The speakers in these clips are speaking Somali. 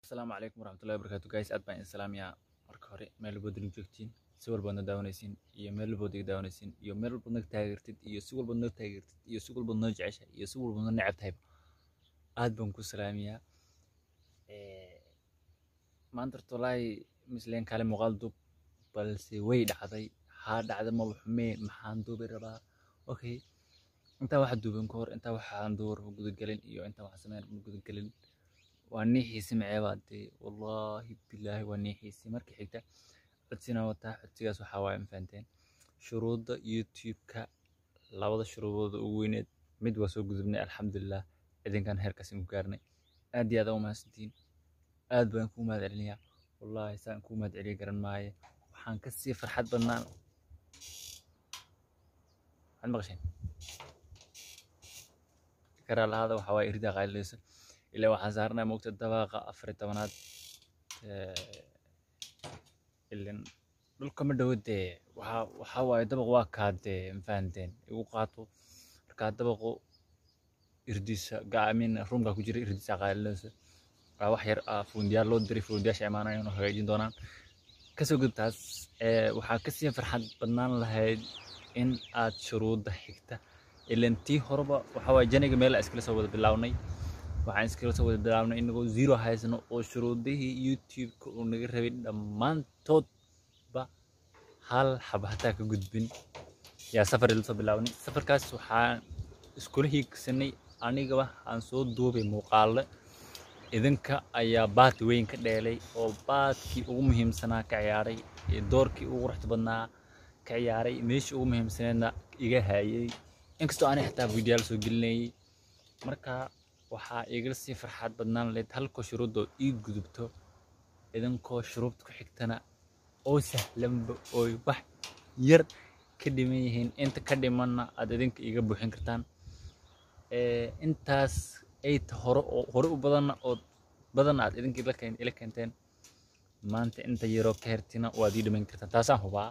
asalaamu calaykum waraxmatullahi wabarakaatu guys aad baan idin salaamayaa marka hore meel walbood idin joogtiin si walbaad na daawanaysiin iyo meel walbood iga daawanaysiin iyo meel walbood naga taageertid iyo si walbood noo taageertid iyo si walbood noo jeceshahay iyo si walbood noo necab tahayba aad baan ku salaamayaa maanta horta wallaahi misleen kaale muuqaal duub balse way dhacday haa dhacda maba xumee maxaan duubi rabaa okay intaa waxa duuban ka hor intaa waxaan duubar ma gudagelin iyo intaa waxaan sameyn ma gudagelin waa nii xiisi maceebaa dee wallaahi bilaahi waa nii xiisi markii xigta codsina wataa codsigaas waxaa waaye mafahanteen shuruudda youtube-ka labada shuruudooda ugu weyneed mid waa soo gudubnay alxamdulilah idinkan heerkaas inku gaarnay aad iyo aad u mahadsantiin aad baan kuu mahad celinayaa wallaahi saan kuu mahad celiya garan maaye waxaan kasii farxad badnaan waxaad maqasheen karaa lahaada waxaa waaye iridaa qaalilaysa ilaa waxaan saarnaa moogta dabaaqa afar iyo tobanaad ilan dhulka ma dhowo dee waxaa waxaa waaye dabaq waa kaa dee mafahanteen igu qaato markaa dabaqu irdiisa gaamin ruumkaa ku jira irdiisa qaalilaysa waa wax yar ah fuundiyaal loo diray fuundiyaasha imaanayaan oo hagaajin doonaan kasoo gudubtaas waxaa kasii farxad badnaan lahayd in aad shuruudda xigta ilan tii horeba waxaa waaye janiga meel iskala soo wada bilownay waxaan iskala soo wada bilownay inagoo zero haysano oo shuruudihii youtube-ka uu naga rabay dhammaantoodba hal xaba hataa ka gudbin yaa safar ila soo bilownay safarkaas waxaan iskula hiigsanay anigaba aan soo duubay muuqaale idinka ayaa baad weyn ka dheelay oo baadkii ugu muhiimsanaa ka ciyaaray doorkii ugu quruxda badnaa ka ciyaaray meeshii ugu muhiimsaneedna iga haayay inkastoo aanay xitaa fiidiyaal soo gelinayay marka waxaa igala sii farxaad badnaan lahayd halkoo shuruuddoo ii gudubto idinkoo shuruubta ku xigtana oo sahlanba ooy wax yar ka dhiman yihiin inta ka dhimanna aad idinka iga buuxin kartaan intaas ay hore oo hore u badanna oo badanna aad idinka ila keenteen maanta inta yaroo ka hertina waad ii dhamayn kartaan taasaan hubaa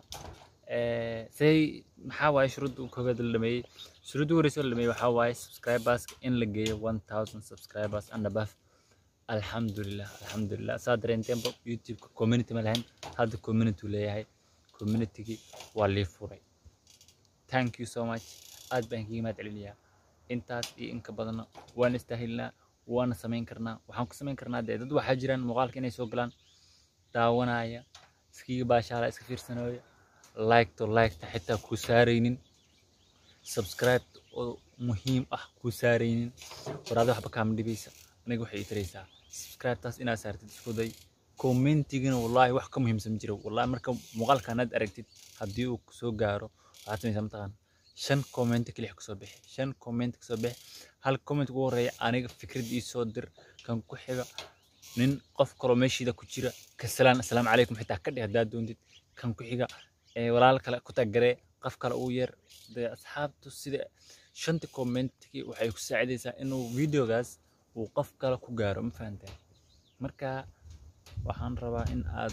say maxaa waaye shuruudda koowaad la dhameeyey shuruudda horeysa la dhameeyey waxaa waaye subscribers in la geeyo one thousand subscribers and above alxamdulilah alxamdulilah saa dareenteenba youtube-ka community ma lahayn hadda community uu leeyahay communitygii waa lii furay thank you so much aad baan kaga mahad celinayaa intaas iyo inka badanna waan istaahilnaa waana samayn karnaa waxaan ku samayn karnaa dee dad waxaa jiraan muuqaalka inay soo galaan daawanaya iskiga baashaala iska fiirsanooya likto liketa xitaa ku saaraynin subscribe oo muhiim ah ku saaraynin waraada waxba kaama dhibaysa aniga waxay taraysaa subscribe-taas inaad saartid isku day commentigana wallaahi wax ka muhiimsan ma jiro wallaahi marka muuqaalkaanaad aragtid haddii uu kusoo gaaro waxaad samaysaa mataqaan shan comment keliya kasoo bixi shan comment kasoo bixi hal comment ugu horeeya aniga fikrad ii soo dir kan ku xiga nin qof kaloo meeshiida ku jira kasalaan assalaamu calaykum xitaa ka dheh haddaad doontid kan ku xiga walaal kale ku tagaree qof kale uu yeer dee asxaabtu sida shanta commentkii waxay ku saacidaysaa inuu videogaas uu qof kale ku gaaro ma fahanteen marka waxaan rabaa in aad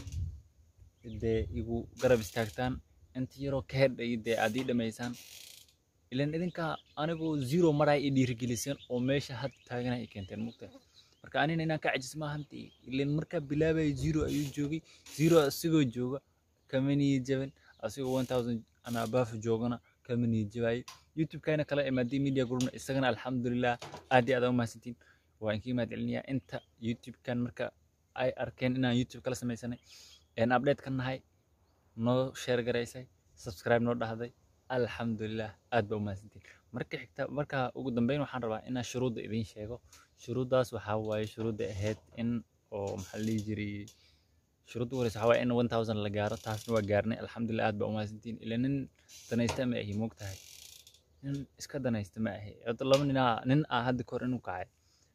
dee igu garab istaagtaan inta yaroo ka hedhay dee aad ii dhamaysaan ilan idinka anigoo zero maray i dhiirigeliseen oo meesha hadda taagana i keenteen mugta marka anina inaan ka cajis maahanti ilan markaa bilaabaya zero ayuu joogay zero asigoo jooga kama niyi jaban asigoo one thousand ama above joogana kama niyi jabayo youtube-kayna kala imaadii media groupna isagana alxamdulilah aad iyo aad u mahadsantiin waa inkii mahad celinayaa inta youtube-kan marka ay arkeen inaan youtube kala samaysanay een update ka nahay noo share garaysay subscribe noo dhahday alxamdulilah aad baa u mahadsantiin marka xigta marka ugu dambeyn waxaan rabaa inaan shuruudda idiin sheego shuruuddaas waxaa waaye shuruudda ahayd in oo maxaa la dhihi jiray shuruudda ugu horeysa waxaa waaye in one thousand la gaaro taasna waa gaarnay alxamdulilah aad baa u mahadsantiin ila nin danaysta ma ahi moog tahay nin iska danaysta ma ahi hadda laba ninaa nin ah hadda kahor inuu kacay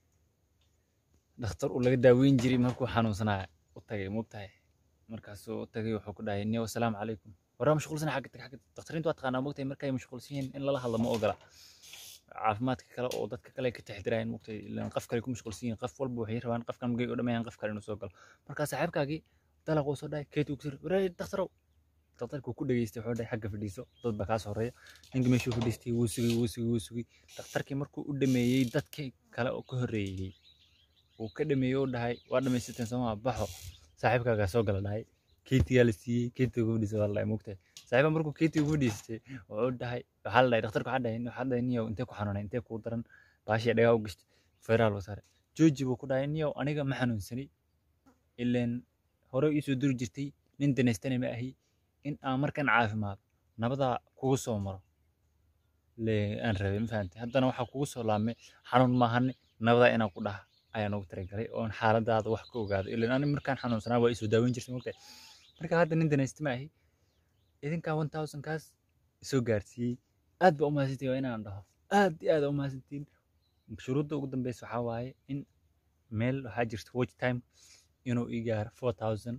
dhakhtar uu laga daaweyn jiray markuu xanuunsanaya u tagay moog tahay markaasuu u tagay wuxuu ku dhahay niyo assalaamu calaykum waraa mashquulsana xagga tag xagga dakhtariintu waa taqaanaa mogtahay markay mashquulsan yihiin in lala hadlo ma ogola caafimaadka kale oo dadka kale ka taxdirayaan mogtahay ilaan qof kale ku mashquulsan yihiin qof walba waxay rabaan qofkan magay u dhamayaan qof kale inuu soo galo markaa saaxiibkaagii dalaq uu soo dhahay keeti uu kusir waraa dakhtarow dakhtarkuu ku dhageystay wuxuu dhahay xagga fadhiiso dad baa kaas horeeya ninka meeshuu fadhiistay wuu sugay wuu sugay wuu sugay dakhtarkii markuu u dhameeyey dadkii kale oo ka horreeyey wuu ka dhameeyey u dhahay waa dhamaysateen sooma baxo saaxiibkaagaa soo gala dhahay keetigaa la siiyey keetiga gabadhiisa waa la dhahay mogtahay saaxiibka markuu keetiga gabadhiisatay wuxuu dhahay waxaa la dhahay dhakhtarka waxaa dhahay waxaa dhahay niyow intee ku xanuunay intee kuu daran baashii dhagaa u gashtay feeraal buu saaray jooji buu ku dhahay niyow aniga ma xanuunsanay ileen hore iisoo duri jirtay nin danaystana ma ahi in aan markan caafimaado nabadaa kugu soo maro le aan rabay ma fahantay haddana waxaa kugu soo laabmay xanuun maahane nabadaa inaan ku dhaha ayaan ugu talagalay oon xaaladaada wax ka ogaado ilaan ani markaan xanuunsanaa waa isoo daaweyn jirtay mogtahay marka hadda nin danaysta ma ahi idinkaa one thousand kaas isoo gaarsiiyey aad baa u mahadsantihin waa inaan dhaho aad iyo aad u mahadsantihin shuruudda ugu dambeysa waxaa waaye in meel waxaa jirta watch time inuu ii gaaro four thousand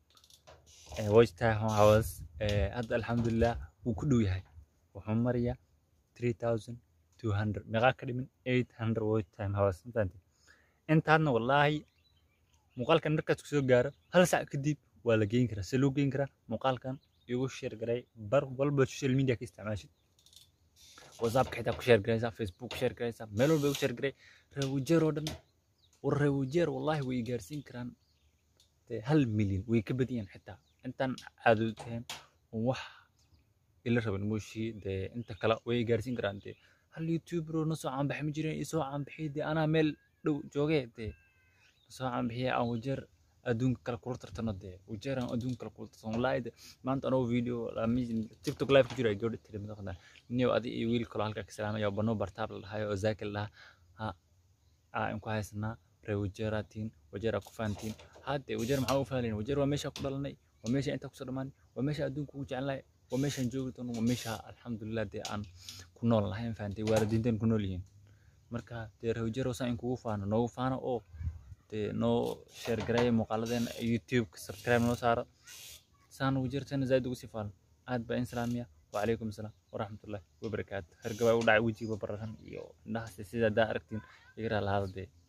watch time hours hadda alxamdulilah wuu ku dhow yahay wuxuu marayaa three thousand two hundred meeqaa ka dhimin eight hundred watch time hours mafahanti intaadna wallaahi muuqaalkan markaas kusoo gaaro hal sac kadib waa la geyn karaa se loo geyn karaa muuqaalkan igu sheer garay bar walba social media ka isticmaashid whatsappka xitaa ku sheer garaysaa facebook ku sheer garaysaa meel walba igu sheer garay reewajeer oo dhan war reewajeer wallaahi way gaarsiin karaan dee hal milyan way ka badiyeen xitaa intaan caadooteen wax ila raban mooshii dee inta kale way gaarsiin karaan dee hal youtuber oo nasoo caanbaxay ma jireen isoo caanbixiyay dee anaa meel dhow joogee dee nasoo caanbixiyay aan wajeer adduunka kale kula tartano dee wajeer aan adduunka kale kula tartano wallaahi de maanta anoo video tiktok live ku jiro ay gabadha tiri madaqda niyow adi iyo wiil kaloo halkaa ka salaamaya oo banoo bartaab la dhahayo oo zaaki la dhahaa ha aan ku haysanaa ree wajeeraa tihiin wajeeraa ku fahantiin hadde wajeer maxaa u fahanlayn wajeer waa meeshaa ku dhalanay waa meesha intaa kusoo dhammaanay waa meesha adduunka ugu jecelnahay waa meeshaan joogi doono waa meesha alxamdulilah dee aan ku nool lahayn fahantay waalidiinteen ku nool yihiin marka dee ree wajeer saa in kugu faano noogu faano oo dee noo sheer gareeya muuqaaladeena youtube subscribe noo saaro saan wajeerteena zaaid ugu sii faano aad baa in salaamiya وعليكم السلام ورحمة الله وبركاته هرقبا ودع وجهي ببرهن iyo indhahaas sida daa aragtiin igra lahaada dee